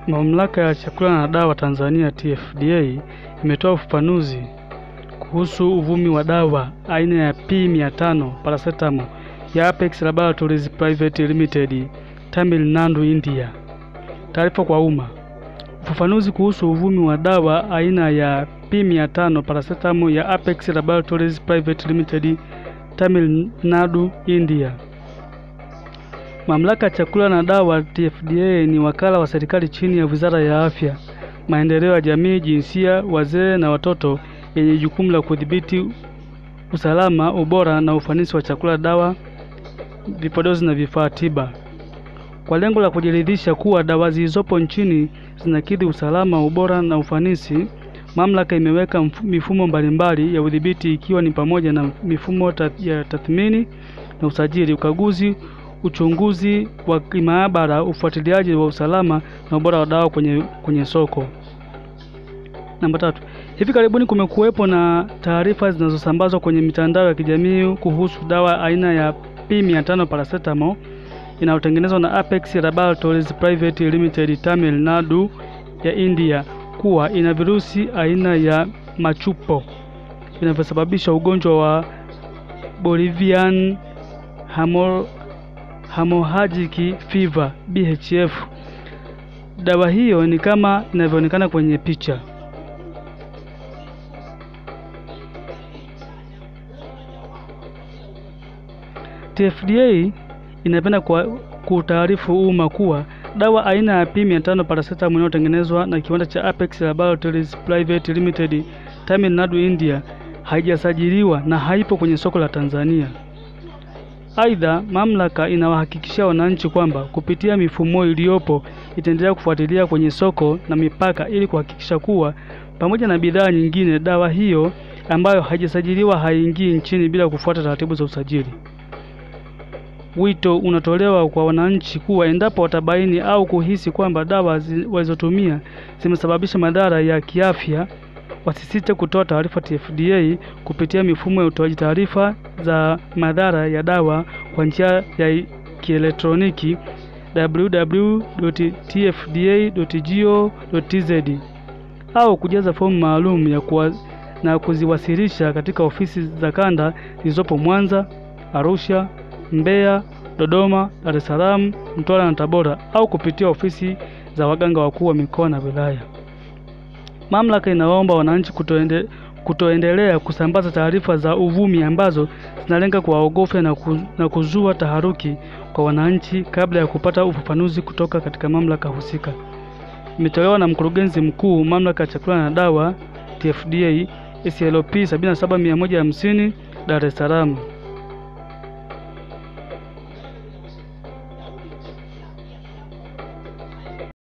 Mamlaka ya Chakula na Dawa Tanzania TFDA imetoa ufafanuzi kuhusu uvumi wa dawa aina ya P500 paracetamol ya Apex Laboratories Private Limited, Tamil Nadu, India. Taarifa kwa umma. Ufafanuzi kuhusu uvumi wa dawa aina ya P500 paracetamol ya Apex Laboratories Private Limited, Tamil Nadu, India. Mamlaka ya Chakula na Dawa TFDA ni wakala wa serikali chini ya Wizara ya Afya, Maendeleo ya Jamii, Jinsia, Wazee na Watoto yenye jukumu la kudhibiti usalama, ubora na ufanisi wa chakula, dawa, vipodozi na vifaa tiba. Kwa lengo la kujiridhisha kuwa dawa zilizopo nchini zinakidhi usalama, ubora na ufanisi, mamlaka imeweka mf- mifumo mbalimbali ya udhibiti ikiwa ni pamoja na mifumo ta- ya tathmini na usajili, ukaguzi, uchunguzi wa kimaabara, ufuatiliaji wa usalama na ubora wa dawa kwenye, kwenye soko. Namba tatu. Hivi karibuni kumekuwepo na taarifa zinazosambazwa kwenye mitandao ya kijamii kuhusu dawa aina ya P500 paracetamol inayotengenezwa na Apex Laboratories Private Limited Tamil Nadu ya India kuwa ina virusi aina ya machupo vinavyosababisha ugonjwa wa Bolivian Hamo- Hemorrhagic Fever BHF. Dawa hiyo ni kama inavyoonekana kwenye picha. TFDA inapenda kwa kutaarifu umma kuwa dawa aina ya P500 paracetamol inayotengenezwa na kiwanda cha Apex Laboratories Private Limited Tamil Nadu, India haijasajiliwa na haipo kwenye soko la Tanzania. Aidha, mamlaka inawahakikishia wananchi kwamba kupitia mifumo iliyopo itaendelea kufuatilia kwenye soko na mipaka ili kuhakikisha kuwa pamoja na bidhaa nyingine, dawa hiyo ambayo haijasajiliwa haingii nchini bila kufuata taratibu za usajili. Wito unatolewa kwa wananchi kuwa endapo watabaini au kuhisi kwamba dawa zi- walizotumia zimesababisha madhara ya kiafya, wasisite kutoa taarifa TFDA kupitia mifumo ya utoaji taarifa za madhara ya dawa kwa njia ya kielektroniki www.tfda.go.tz au kujaza fomu maalum ya kuwa, na kuziwasilisha katika ofisi za kanda zilizopo Mwanza, Arusha, Mbeya, Dodoma, Dar es Salaam, Mtwara na Tabora au kupitia ofisi za waganga wakuu wa mikoa na wilaya. Mamlaka inawaomba wananchi kutoende, kutoendelea kusambaza taarifa za uvumi ambazo zinalenga kuwaogofya na, ku, na kuzua taharuki kwa wananchi kabla ya kupata ufafanuzi kutoka katika mamlaka husika. Imetolewa na mkurugenzi mkuu mamlaka ya chakula na dawa TFDA SLP 77150 Dar es Salaam.